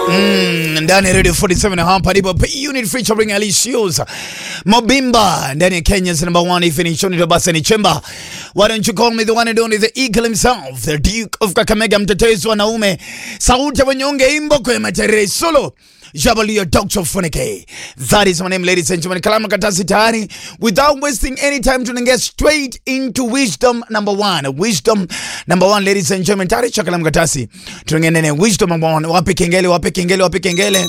Mm, ndani ya Radio 47 hapa ndipo P Unit featuring Alicious Mobimba ndani ya Kenya's number one definition ndio basi ni chemba. Why don't you call me the one and only the eagle himself, the Duke of Kakamega, mtetezi wa naume, sauti ya wanyonge, imbo kwa matere solo Jabalia Dr. Funike. That is my name, ladies and gentlemen. Kalama Katasi tayari. Without wasting any time, tunaingia straight into wisdom number one. Wisdom number one, ladies and gentlemen. Tayari cha Kalama Katasi. Tunaingia nene wisdom number one. Wapi kengele, wapi kengele, wapi kengele.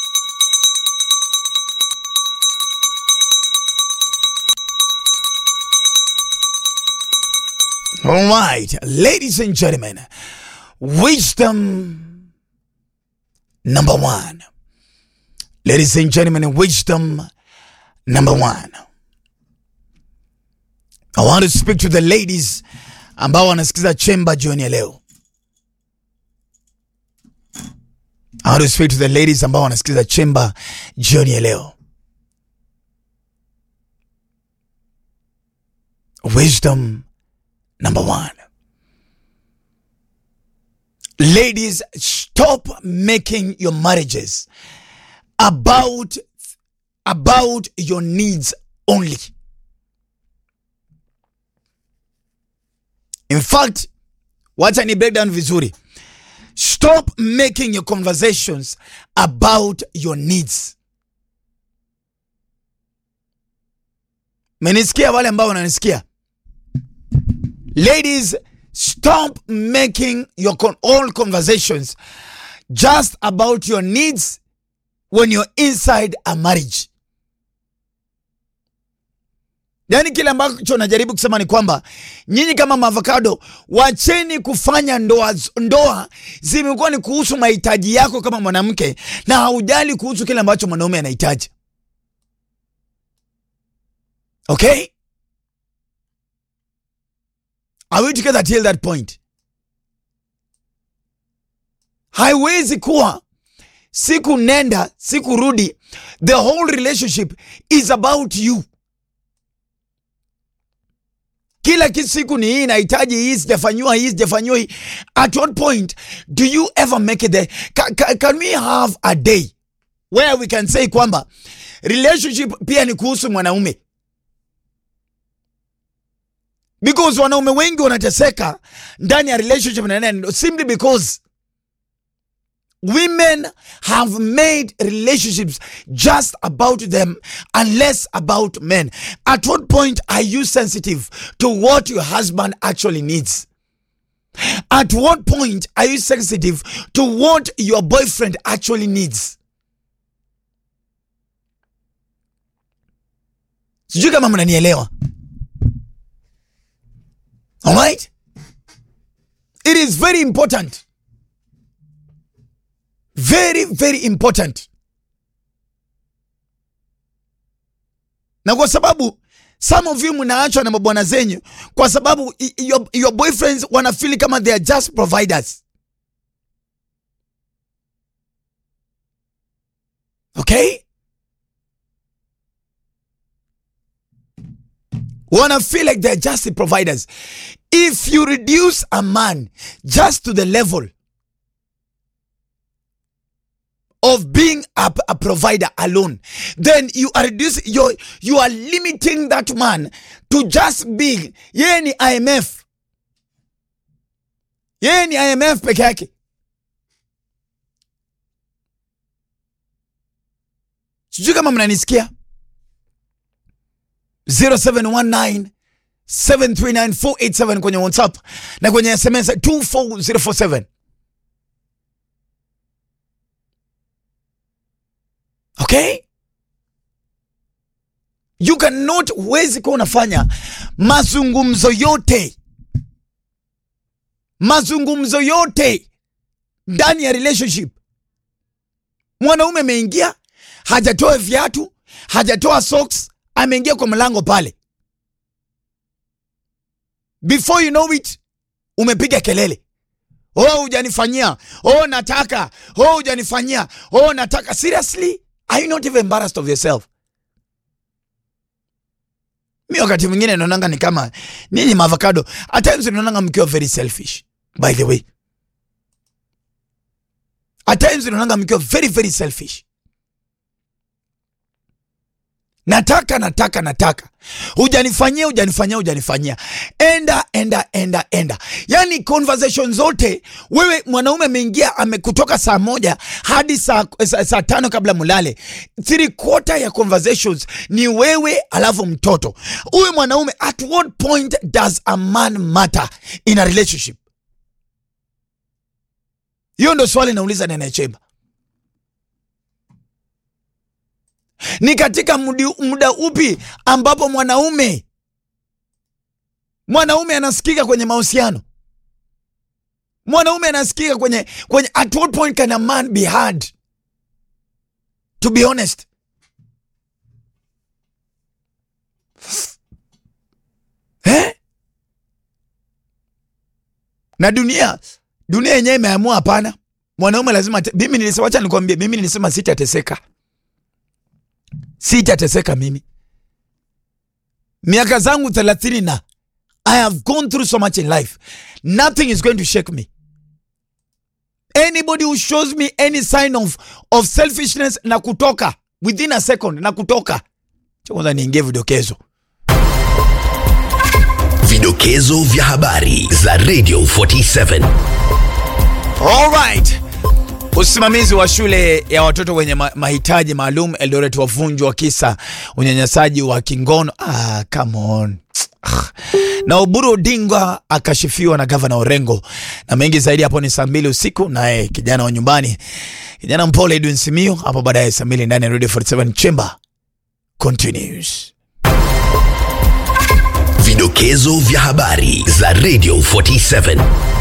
All right, ladies and gentlemen. Wisdom number one. Ladies and gentlemen, wisdom number one. I want to speak to the ladies ambao wanasikiza chemba jioni ya leo. I want to speak to the ladies ambao wanasikiza chemba jioni ya leo. Wisdom number one. Ladies, stop making your marriages about about your needs only. In fact, wacha ni break down vizuri. Stop making your conversations about your needs. Menisikia wale ambao wananisikia? Ladies, stop making your con all conversations just about your needs when you're inside a marriage. Yaani kile ambacho najaribu kusema ni kwamba nyinyi kama maavocado, wacheni kufanya ndoa ndoa zimekuwa ni kuhusu mahitaji yako kama mwanamke na haujali kuhusu kile ambacho mwanaume anahitaji. Okay? Are we together till that point? Haiwezi kuwa siku nenda siku rudi, the whole relationship is about you. Kila kitu siku ni hii nahitaji hii, sijafanyiwa hii, sijafanyiwa hii. At what point do you ever make it there? Can, can, can we have a day where we can say kwamba relationship pia ni kuhusu mwanaume? Because wanaume wengi wanateseka ndani ya relationship na nene simply because Women have made relationships just about them and less about men. At what point are you sensitive to what your husband actually needs? At what point are you sensitive to what your boyfriend actually needs? Sijui kama mnanielewa. All right? It is very important very very important na kwa sababu some of you mnaachwa na mabwana zenyu kwa sababu your, your boyfriends wanafili kama they are just providers okay wanna feel like they're just the providers if you reduce a man just to the level of being a, a provider alone then you are reducing you you are limiting that man to just being yeye ni IMF yeye ni IMF peke yake sijui kama mnanisikia 0719 739 kwenye WhatsApp na kwenye SMS 24047 Okay? You cannot, huwezi kuwa unafanya mazungumzo yote mazungumzo yote ndani ya relationship. Mwanaume ameingia hajatoa viatu, hajatoa socks, ameingia kwa mlango pale, before you know it, umepiga kelele oh, hujanifanyia, oh, nataka, oh, hujanifanyia, oh, nataka. Seriously? Are you not even embarrassed of yourself? Mi wakati mwingine naonanga ni kama ninyi maavocado, at times naonanga mkiwa very selfish by the way. at times unaonanga mkiwa very very selfish nataka nataka nataka hujanifanyia hujanifanyia hujanifanyia enda enda enda enda yani conversation zote wewe mwanaume ameingia amekutoka saa moja hadi saa, saa, saa tano kabla mulale three quarter ya conversations ni wewe alafu mtoto huyu mwanaume at what point does a man matter in a relationship hiyo ndo swali nauliza nenechemba ni katika mudi, muda upi ambapo mwanaume mwanaume anasikika kwenye mahusiano mwanaume anasikika kwenye kwenye at what point can a man be heard to be honest eh? na dunia dunia yenyewe imeamua hapana mwanaume lazima ate- mimi nilisema wacha nikwambie mimi nilisema sitateseka sitateseka mimi miaka zangu thelathini na i have gone through so much in life nothing is going to shake me anybody who shows me any sign of, of selfishness na kutoka within a second na kutoka Cha kwanza niingie vidokezo Vidokezo vya habari za Radio 47. Alright. Usimamizi wa shule ya watoto wenye ma mahitaji maalum Eldoret wavunjwa kisa unyanyasaji wa kingono. Ah, come on. Ah. Na Oburu Odinga akashifiwa na gavana Orengo, na mengi zaidi hapo ni saa mbili usiku. Naye kijana wa nyumbani, kijana mpole Edwin Simiyu hapo baadaye saa mbili ndani ya Radio 47 Chamber continues. Vidokezo vya habari za Radio 47.